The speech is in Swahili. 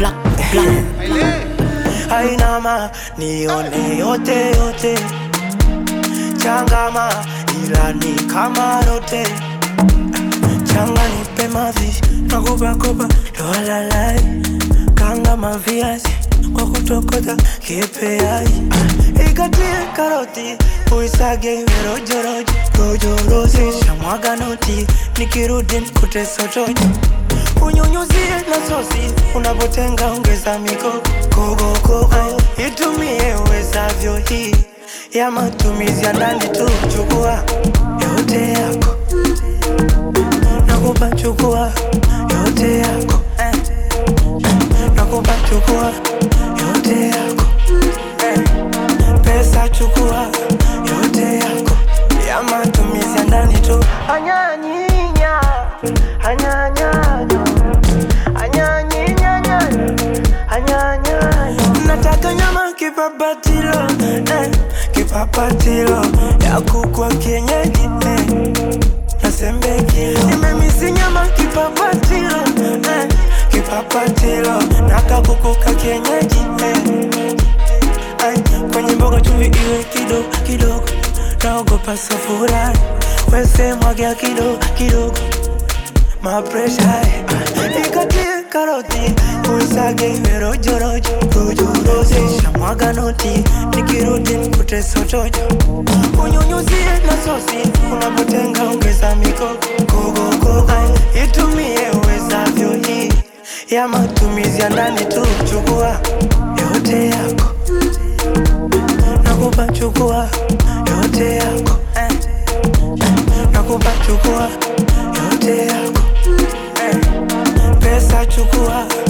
black, black. hainama nione yote yote changama ila ni kama rote changa nipe mavi nakopakopa dolalai kanga maviazi kwa kutokota kipeai ikatie karoti uisage rojorojo rojorozi shamwaga noti nikirudi nkute sotoji unyunyuzie na sosi unapotenga ongeza miko kogokogo itumie uwezavyo hii ya matumizi ya ndani tu chukua yote yako nakupa chukua yote yako eh. nakupa chukua yote yako eh. pesa chukua yote yako ya matumizi ya ndani tu anyanyinya anyanyanyo anyanyinyanya anyanyanyo nataka nyama kipapatilo eh. kipapatilo ya kukwa kienyeji eh nasembekilo nimemisi nyama kipapatilo eh, kipapatilo nakakukuka kienyeji eh. Ay, kwenye mboga chumvi iwe kidogo kidogo naogopa safura wese mwagia kidogo kidogo mapresha eh. ikatie karoti uisage iwe rojorojo rojorozi shamwaga noti nikirudi nikute sotojo unyunyuzie na sosi unapotenga ongeza miko kogokogo itumie uwezavyo hii ya matumizi ya ndani tu chukua yote yako nakupa chukua yote yako eh. nakupa chukua yote yako eh. pesa chukua